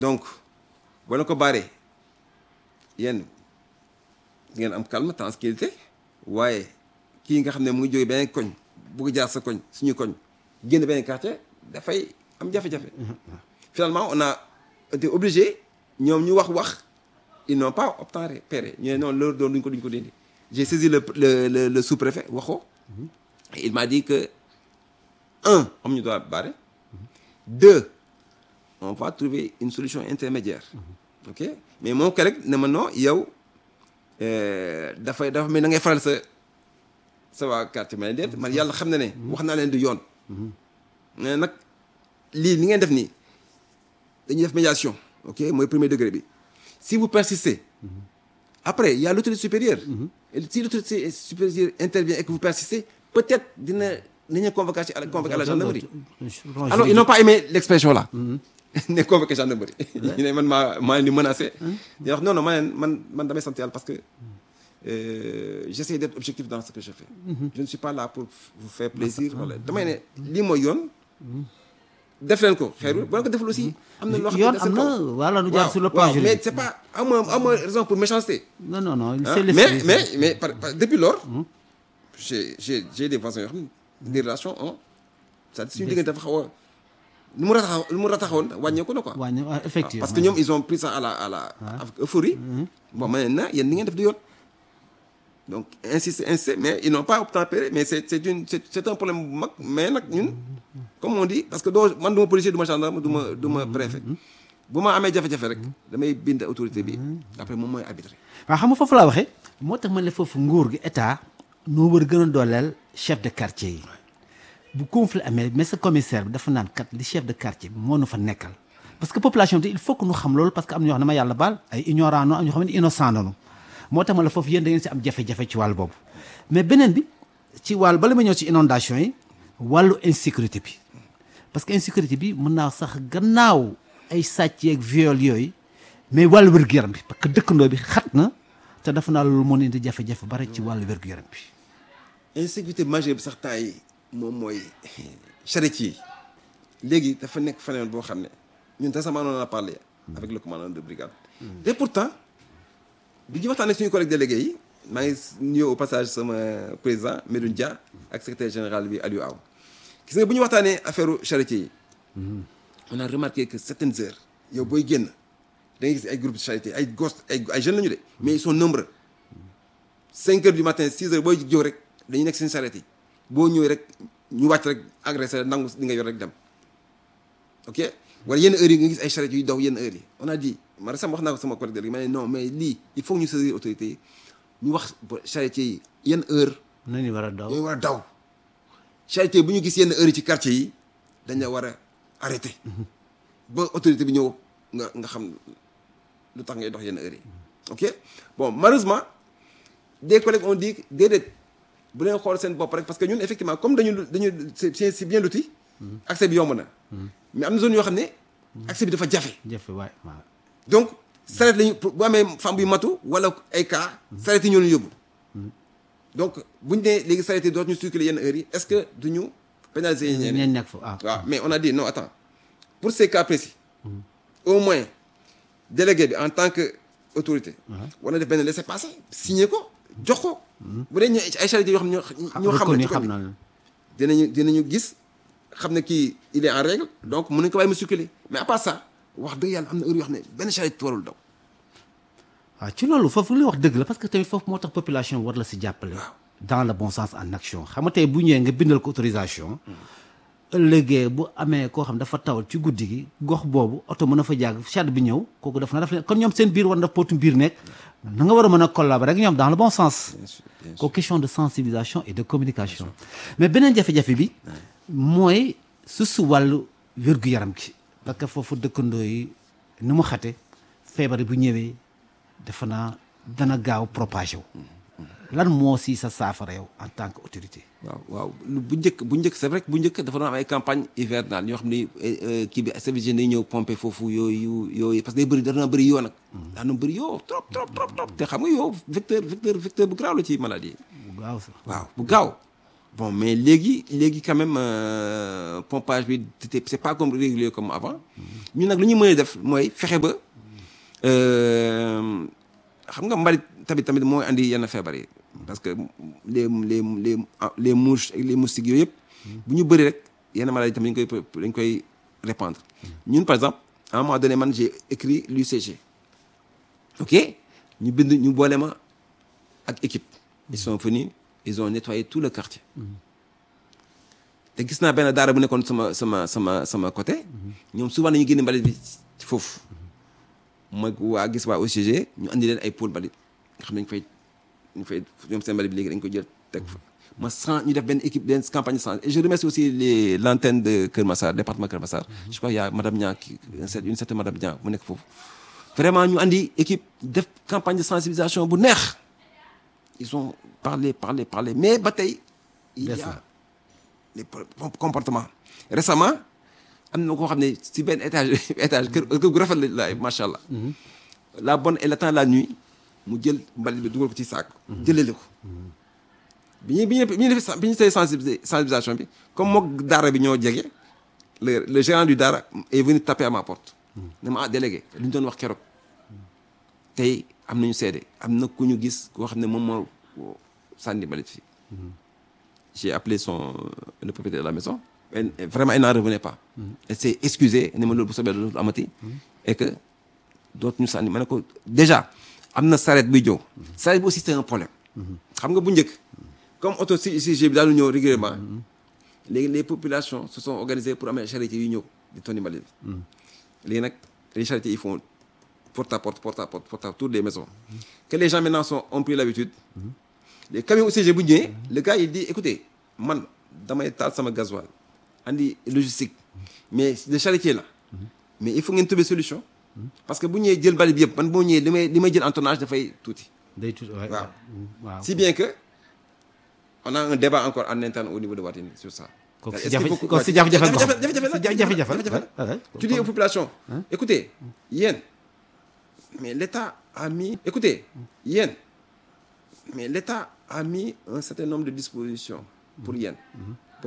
donc boo leen ko baaree yéen ngeen am calme tranquillité waaye kii nga xam ne mu ngi jógee beneen koñ bugg jaar sa koñ suñu koñ génn beneen quartier dafay am jafe-jafe finalement on a été obligé ñoom ñu wax wax ils n'ont pas obtempéré ñu ne non loolu doon duñ ko duñ ko dindi j'ai saisi le le le, le sous-préfet waxoo et il m'a dit que un am ñu doit barrer deux on va trouver une solution intermédiaire ok mais moom ko rek ne ma non yow dafay dafa mel na ngay faral sa sa waa quartier ma ne déet man yàlla xam na ne wax naa leen du yoon mais nag lii li ngeen def nii dañuy def médiation ok mooy premier degré bi si vous persistez après il y a l'autorité supérieure et si l'autorité supérieure intervient et que vous persistez peut-être dina nañu convoquer à la convoquer à la gendarmerie alors ils n'ont pas aimé l'expression là ne convoqué gendarmerie ñu ne man maa maa leen di menacé di wax non non ma leen man man damay sant yàlla parce que euh, j'essaie d'être objectif dans ce que je fais je ne suis pas là pour vous faire plaisir wala damay ne lii mooy yoon def leen ko xeeru boo leen ko deful aussi am na loo xam yoon ne am na voilà nu jaar sur le plan waaw mais juridique c'est pas ama ama raison pour méchanceté non non non Hein? c'est mais l'esprit mais mais par, par- depuis lors j'ai j'ai j'ai des voisins yoo xam ne des relations ont ça suñu diggante dafa xaw a lu mu rataxaw lu mu rataxawoon wàññeeku na quoi wàññi waaw, effectivement parce que ñoom ils ont pris ça à la à la avec euphorie bon ma ne na yéen ni ngeen def du yoon donc insister insister mais ils n'ont pas obtempéré mais c'est c'est une c'est c'est un problème bu mag mais nag ñun comme on dit parce que doo man du ma policier du ma gendarme du ma du ma préfet bu ma amee jafe-jafe rek damay bind autorité bi après moom mooy arbitré waaw xam nga foofu laa waxee moo tax man la foofu nguur gi état noo war a gën a dooleel chef de quartier yi bu conflit amee mais sa commissaire bi dafa naan kat li chef de quartier bi moo nu fa nekkal parce que population bi il faut que nu xam loolu parce que am na ñoo xam ne ma yàlla baal ay ignorant no am ñoo xam ne innocent nanu moo tax ma la foofu yéen da ngeen si am jafe-jafe ci wàll boobu mais beneen bi ci wàll bala ma ñëw ci inondation yi wàllu insécurité bi parce que insécurité bi mën naa sax gannaaw ay sàcc yeeg viol yooyu mais wàllu wér-gu-yaram bi parce que dëkkandoo bi xat na te dafa naa loolu moo indi jafe-jafe bari ci wàllu wér-gu-yaram bi insécurité majeure bi sax temps yi moom mooy charretier yi léegi dafa nekk phénomène boo xam ne ñun récemment on en a parlé avec le commandant de brigade et pourtant bi ñu waxtaan ak suñu collègue délégué yi maa ngi nuyu au passage sama président Medoune Dia ak secrétaire général bi Aliou Aw gis nga bu ñu waxtaanee affaire charretier yi on a remarqué que certaines heures yow booy génn da ngay gis ay groupe de charité ay gos ay ay jeunes la ñu de mais ils sont nombreux cinq heures du matin six heures booy jóg rek dañuy nekk seen charrette yi boo ñëwee rek ñu wàcc rek agressé la nangu li nga yor rek dem ok wala yenn heures yi nga gis ay charrette yuy daw yenn heures yi on a dit ma sama wax naa ko sama collègue délégué ma ne non mais lii il faut que ñu saisir autorités yi ñu wax ba charretier yi yenn heure nañu war a daw ñooy war a daw charretier bu ñu gis yenn heure yi ci quartier yi dañ la war a arrêté ba autorité bi ñëw nga nga xam lu tax ngay dox yenn heure yi ok bon malheureusement des collègues ont dit déedéet bu leen xool seen bopp rek parce que ñun effectivement comme dañu dañu c'est c'est c'est bien loti accès bi yomb na mais am na zone yoo xam ne accès bi dafa jafe jafe waay waaw donc saret lañu pour bu amee femme buy matu wala ay cas saret yi ñoo leen yóbbu donc buñu nee léegi saret yi dootuñu circuler yenn heures yi est-ce que duñu pénaliser ñeneen ñeen nekk fa waaw waaw mais on a dit non attends pour ces cas précis au moins délégué bi en tant que autorité war na def benn laissez-passer signé ko jox ko bu dee ñu ay charité yoo xam ne ñoo ñoo xam ne reconnu ci xam code na bi la dinañu dinañu gis xam ne kii il est en règle donc mën nañu ko bàyyi mu circuler mais à part ça wax dëgg yàlla am na heure yoo xam ne benn charité warul daw waaw ci loolu foofu li wax dëgg la parce que tamit foofu moo tax population war la si jàppale dans le bon sens en action xam nga tey bu ñëwee nga bindal ko autorisation ëllëgee bu amee koo xam dafa tawal ci guddi gi gox boobu oto mën a fa jàgg charrette bi ñëw kooku daf na daf leen kon ñoom seen biir war na pootu biir nekk na nga war a mën a collaborer ak ñoom dans le bon sens ko question de sensibilisation et de communication mais beneen jafe-jafe bi mooy su su wàllu wér-gu-yaram gi parce que foofu dëkkandoo yi ni mu xate feebar bu ñëwee defe naa dana gaaw propagé wu lan moo si sa saafara yow en tant que autorité waaw waaw lu bu njëkk bu njëkk c'est vrai que bu njëkk dafa doon am ay campagne hivernale ñoo xam ne eh, kii bi service yi ñëw pomper foofu yooyu yooyu parce que day bëri dana bëri yoo nag daana bëri yoo trop trop trop trop te xam nga yow vecteur vecteur vecteur bu graaw la ci maladie bu gaaw sax waaw bu gaaw bon mais léegi léegi quand même euh, pompage bi c'était c'est pas comme régulier comme avant ñun nag lu ñu mën a def mooy fexe ba euh, xam nga mbalit tamit tamit mooy andi yenn feebar yi parce que les les les les mouches ak les moustiques yooyu yëpp bu ñu bëri rek yenn maladies tamit dañ koy dañ koy répandre ñun par exemple à un moment donné man j'ai écrit l'UCG ok ñu bind ñu boole ma ak équipe ils sont venus ils ont nettoyé tout le quartier te gis naa benn daara bu nekkoon sama sama sama sama côté ñoom souvent dañuy génne mbalit bi ci foofu ma waa gis waa OCG ñu andi leen ay pôle mbalit nga xam ne dañ fay ñu fay ñoom seen mbalit bi léegi dañ koy jël teg fa ma sans ñu def benn équipe benn campagne sans et je remercie aussi les l'antenne de Kër Massar département Kër Massar je crois il y a madame Niang qui une certaine madame Niang mu nekk foofu vraiment ñu andi équipe def campagne de sensibilisation bu neex ils ont parlé parlé parlé mais ba tey il y a les comportements récemment am na koo xam ne si benn étage étage kër kër gu rafet la macha allah. la bonne et le temps la nuit mu jël mbalit bi dugal ko ci saak. jëlele ko. bi ñu bi ñu bi ñu defee bi ñu defee sensibilisation bi comme mook daara bi ñoo jege le le gérant du daara est venu taper à ma porte. ne ma ah délégué li ñu doon wax keroog tey am nañu seede am na ku ñu gis koo xam ne moom moo sànni mbalit fii. j'ai appelé son le propriétaire de la maison. Et vraiment il n'en revenait pas. elle s'est excusée ne ma loolu bu soobee loolu amati. et que dootuñu sànni ma ne ko déjà am na saret buy ñëw. saret bi aussi c'est un problème. xam nga bu njëkk. comme auto si si bi daal ñëw régulièrement léegi les populations se sont organisées pour amee charité yu ñëw di tonni mbalit bi. léegi nag les charretiers ils font porte à porte porte à porte porte à toutes les maisons. que les gens maintenant sont ont pris l'habitude les camions UCG bu ñëwee le gars il dit écoutez man damay taal sama gasoil andi logistique mais le charretier là mais il faut ngeen trouver solution parce que bu ñëwee jël mbalit bi yëpp man boo ñëwee li may li may jël en tonnage dafay tuuti. day tuuti waaw waaw si bien que on a un débat encore en interne au niveau de Watine sur ça. kooku si jafe kooku si jafe-jafe la jafe-jafe la tu dis aux populations écoutez yéen mais l'État a mis écoutez yéen mais l'État a mis un certain nombre de dispositions pour yéen